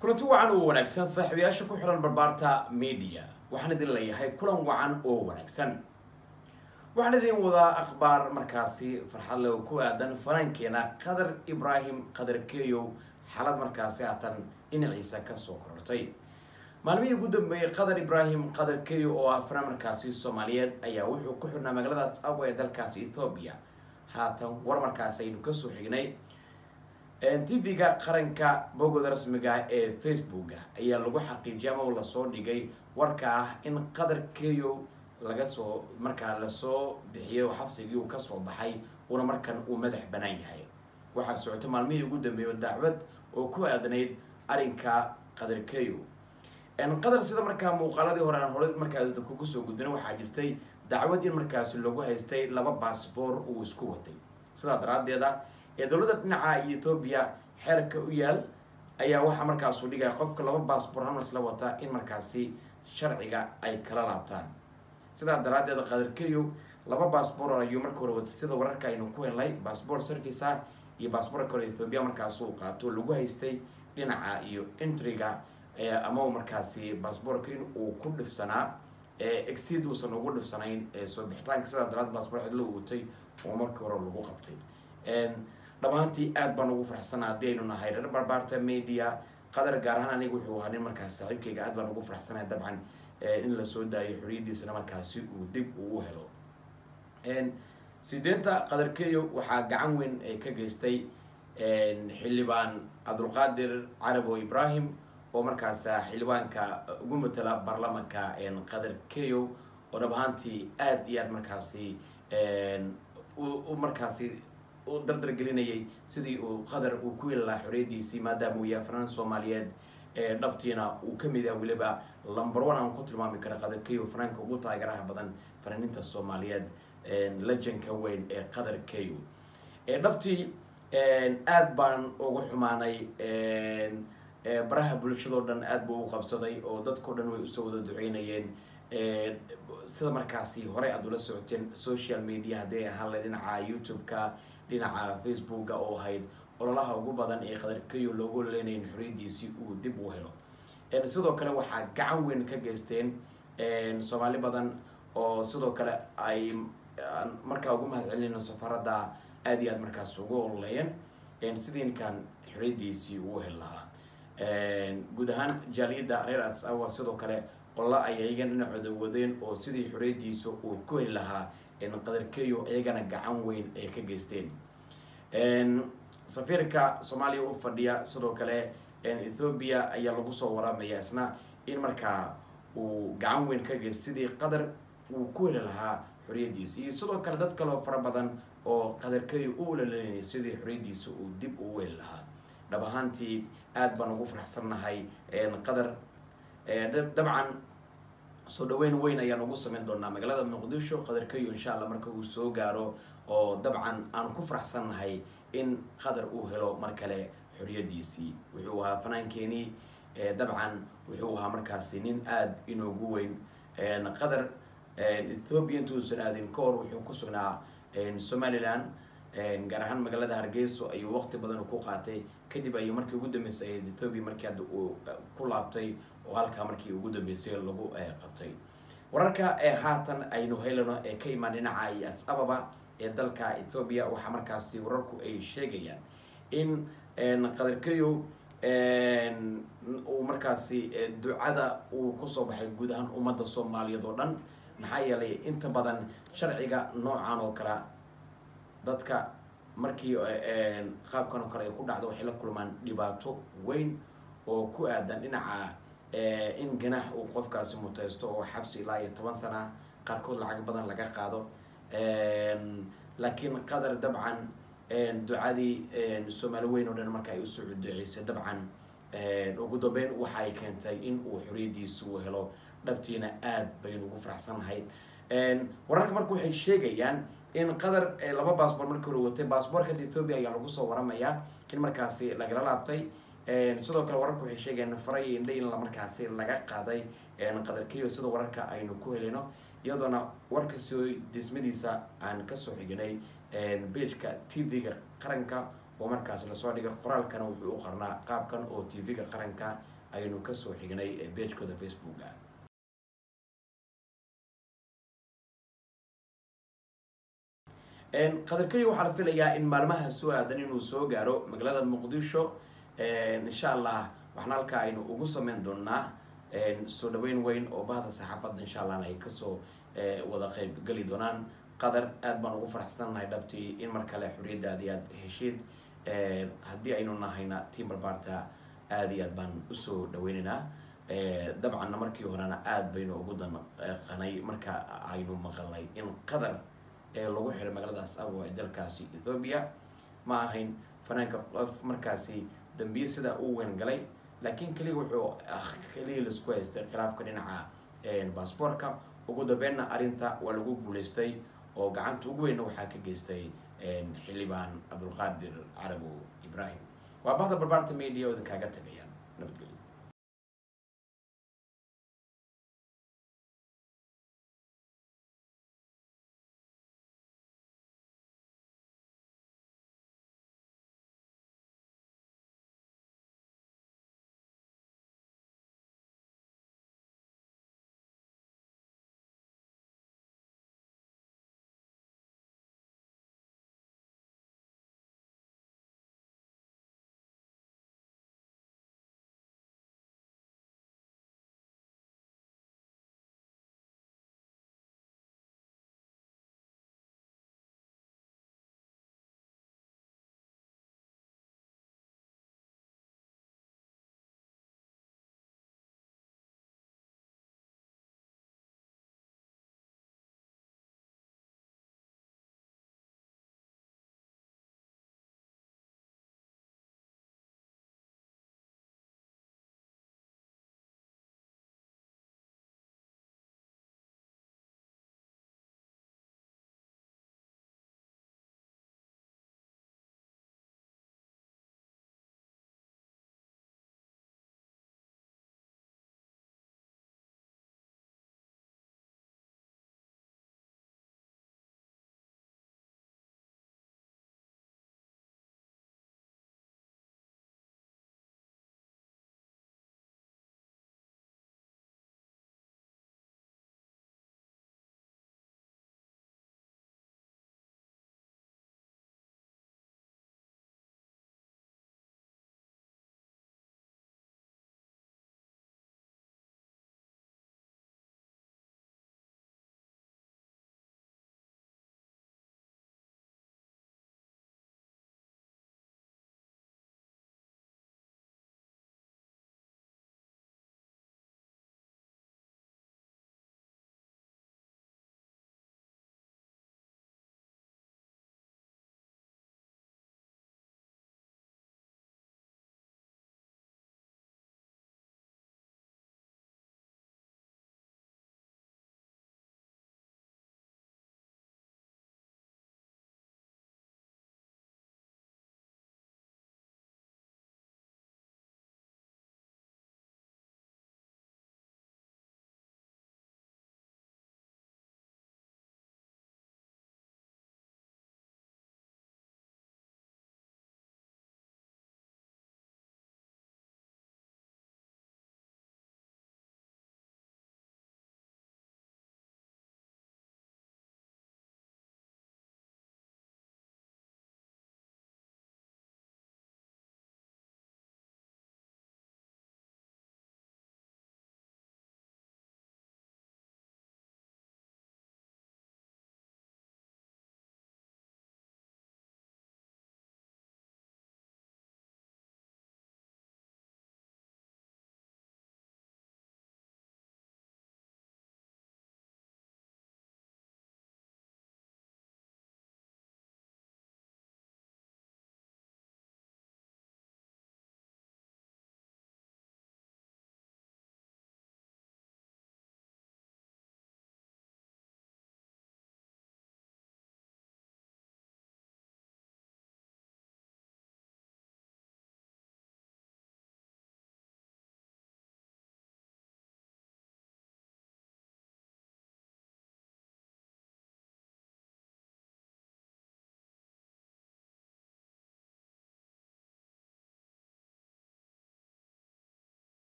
kulanti wacan oo wanaagsan saaxiibayaasha ku xiran barbaarta media waxaan idin leeyahay kulan wacan oo wanaagsan waxaan idin wadaa akhbaar markaasi farxad leh oo ku aadan fanaankeena qadar ibraahim qadar keyow xaalad markaasi haatan dhinaciisa kasoo korortay maalmihii ugu dambeeyey qadar ibraahim qadar keyo oo ah fanaan markaasi soomaaliyeed ayaa wuxuu ku xidhnaa magaalada tsabo ee dalkaasi ethoobiya haatan war markaasi aynu kasoo xignay tv-ga qaranka bogooda rasmiga ah ee facebooka ayaa lagu xaqiijiyay ama lasoo dhigay warka ah in qadar keyo laga soo markaa lasoo bixiyay oo xabsigii uu kasoo baxay una markan uu madax banaan yahay waxaa socotay maalmihii ugu dambeeyay dacwad oo ku aadanayd arrinka qadar keyo qadar sida markaa muuqaaladii hore aan hore markaa kugu soo gudbina waxaa jirtay dacwad in markaasi lagu haystay laba baasboor uu isku watay sidaa daraadeeda ee dowladda dhinaca ethoobiya xeerka u yaal ayaa waxaa markaasu dhigaya qofka laba baasboor hal isla wata in markaasi sharciga ay kala laabtaan sidaa daraadeeda qadarkeyo laba baasboor ayuu marka hore watay sida wararka aynu ku helnay baasboor service ah iyo baasboorka kale ethoobiya markaasuu qaato lagu haystay dhinaca iyo intriga ama markaasi baasboorka in uu ku dhifsanaa exid uusan ugu dhifsanayn soo bixitaanka sidaa daraad baasboor cidlo watay oo markii hore lagu qabtay dhammaantii aad baan ugu faraxsanaa haddii aynu nahay reer barbaarta media qadar gaar ahaan aniga wuxuu ahaa nin markaas saaxiibkayga aad baan ugu faraxsanaya dabcan in lasoo daayo xoriyadiisana markaasi uu dib uu u helo sideenta qadarkeyo waxaa gacan weyn ka geystay xildhibaan cabdulqaadir carabo ibrahim oo markaas xildhibaanka ugu matala baarlamanka qadar keyo oo dhab ahaantii aada iyo aad markaasi u markaasi u dardar gelinayay sidii uu qadar uu ku heli lahaa xoriyadiisii maadaama uu yahay fanaan soomaaliyeed dhabtiina uu kamid ah weliba lumber one aan ku tilmaami kara qadar keyo fanaanka ugu taageeraha badan fanaaniinta soomaaliyeed lejanka weyn ee qadar keyo dhabtii aad baan ugu xumaanay baraha bulshadao dhan aad buu u qabsaday oo dadkao dhan way usoo wada duceynayeen sida markaasi horey aad ula socoteen social media hadday ahaan le dhinaca youtube-ka dhinaca facebooka oo ahayd ololaha ugu badan ee qadarkeyo loogu leenayn xoriyadiisii uu dib u helo sidoo kale waxaa gacan weyn ka geysteen soomaali badan oo sidoo kale ay markaa ugu mahad celinayno safaradda aada iyo aad markaas ugu ololeeyeen sidii ninkan xoriyadiisii uu heli lahaa guud ahaan jaaliyadda reer adsawa sidoo kale qolla ay ayagan dhinacooda wadeen oo sidii xoriyadiisa uu ku heli lahaa qadarkeyo iyagana gacan weyn ay ka geysteen safiirka soomaaliya u fadhiya sidoo kale ethoobiya ayaa lagu soo waraamaya isna in markaa uu gacan weyn ka geyst sidii qadar uu ku heli lahaa xoriyadiisa iyo sidoo kale dad kaleoo fara badan oo qadarkeyo u ulalenayay sidii xoriyadiisa uu dib uu heli lahaa dhab ahaantii aad baan ugu faraxsannahay qadar dabcan soo dhaweyn weyn ayaan ugu sameyn doonaa magaalada muqdisho qadarkeyo insha allah marka uu soo gaaro oo dabcan aan ku faraxsannahay in qadar uu helo mar kale xoriyadiisii wuxuu ahaa fanaankeenii dabcan wuxuu ahaa markaasi nin aada inoogu weyn qadar ethoobiya intuusan aadin ka hor wuxuu ku sugnaa somalilan gaar ahaan magaalada hargeyso ayuu waqti badan ku qaatay kadib ayuu markii ugu dambeysay ethoobiya markii hadda uu ku laabtay oo halkaa markii ugu dambeysay lagu qabtay wararka ee haatan aynu helano ee ka imaan dhinaca iyo ads ababa ee dalka ethoobiya waxaa markaasi wararku ay sheegayaan in qadarkeyo uu markaasi ducada uu kusoo baxay guud ahaan ummadda soomaaliyeed oo dhan maxaa yeelay inta badan sharciga noocan oo kale dadka markii qaabkan oo kale ay ku dhacdo waxay la kulmaan dhibaato weyn oo ku aadan dhinaca in ganaax uu qofkaasi muteysto oo xabsi ilaa iyo toban sana qaarkood lacag badan laga qaado laakiin qadar dabcan ducadii soomaali weyn oo dhan marka ay usoo duceysay dabcan ugu dambeyn waxay keentay in uu xoriyadiisa uu helo dhabtiina aad baynu ugu faraxsannahay wararka marka waxay sheegayaan in qadar laba baasboor markii hore watay baasboorka ethoobiya ayaa lagu soo waramayaa in markaasi lagala laabtay sidoo kale wararka waxay sheegayaan faray indha in markaasi laga qaaday qadarkeyo sida wararka aynu ku helino iyadoona warka soo dismadiisa aan kasoo xignay beijka tv-ga qaranka oo markaas lasoo dhigay qoraalkana wuxuu u qarnaa qaabkan oo t v-ga qaranka ayaynu kasoo xignay beejkooda facebooka qadarkey waxaa la filayaa in maalmaha soo aadan inuu soo gaaro magaalada muqdisho insha allah waxna halkaa aynu ugu sameyn doonaa soo dhaweyn weyn oo bahda saxaafadda insha allahna ay kasoo wada qeyb geli doonaan qadar aad baan ugu faraxsannahay dhabtii in mar kale xorriyaddaadi aad heshiid haddii aynu nahayna tiam barbaarta aada iyo aad baan usoo dhaweynaynaa dabcanna markii horena aada baynu ugu danqanay marka aynu maqalnay in qadar ee lagu xiray magaaladaas awa ee dalkaasi ethoobia ma ahayn fanaanka qof markaasi dambiye sidaa u weyn galay laakiin keliya wuxuu keliya laisku haystay khilaafka dhinaca baasboorka ugu dambeynna arrinta waa lagu guuleystay oo gacanta ugu weynna waxaa ka geystay xildhibaan cabdulqaadir carabow ibrahim waa bahda barbaarta media oo idinkaaga tagayaan nabadgelyo